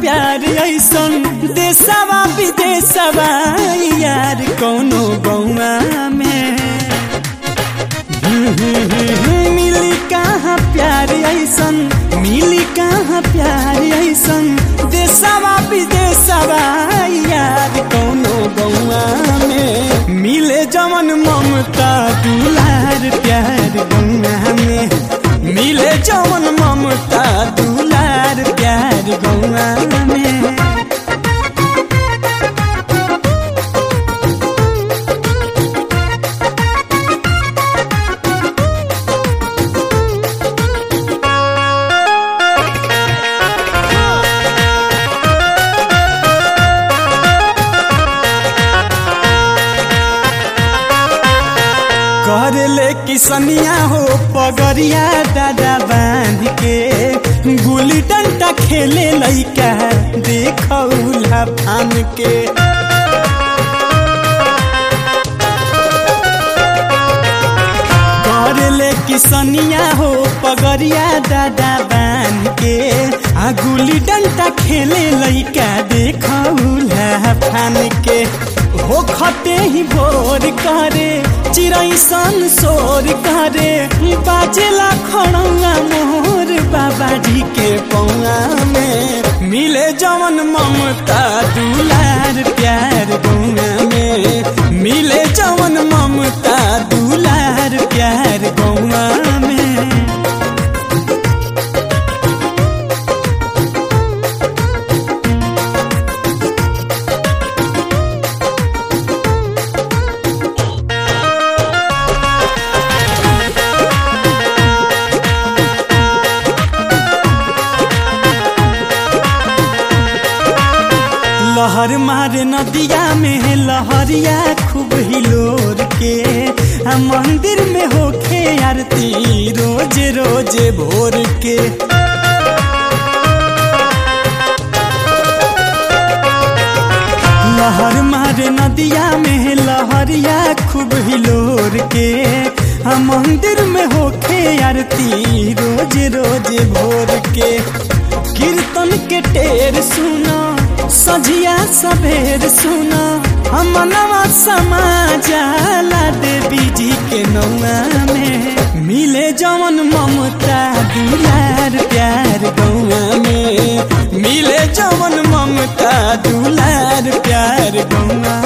प्यार ऐसन देशवा विदेशवा यार कौनो गौवा में मिली कहाँ प्यार ऐसन मिली कहाँ प्यार ऐसन देशवा विदेशवा यार कौनो गौवा में मिले जमन ममता दुलार प्यार गौवा में मिले जमन ममता दुलार प्यार गौवा में कर ले किसनिया हो पगरिया दादा बांध के गुली डंडा खेले लैका देखौला फान के कर ले किसनिया हो पगरिया दादा बांध के आ गुली डंडा खेले लैका देखौला फान के हो खते ही भोर करे चिड़ै सन शोर करे बाजेला खड़ौआ मोर बाबाजी के पौआ में मिले जवन ममता दुलार प्यार गौआ में मिले जवन ममता दुलार प्यार गौआ में लहर मारे नदिया में लहरिया खूब हिलोर के आ मंदिर में होखे आरती रोज रोज भोर के लहर मारे नदिया में लहरिया खूब हिलोर के आ मंदिर में होखे आरती रोज रोज भोर के कीर्तन के टेर सुना सजिया सवेर सुना हमनवा समाजाला देवी जी के नौआ में मिले जवन ममता दुलार प्यार गौआ में मिले जवन ममता दुलार प्यार गौआ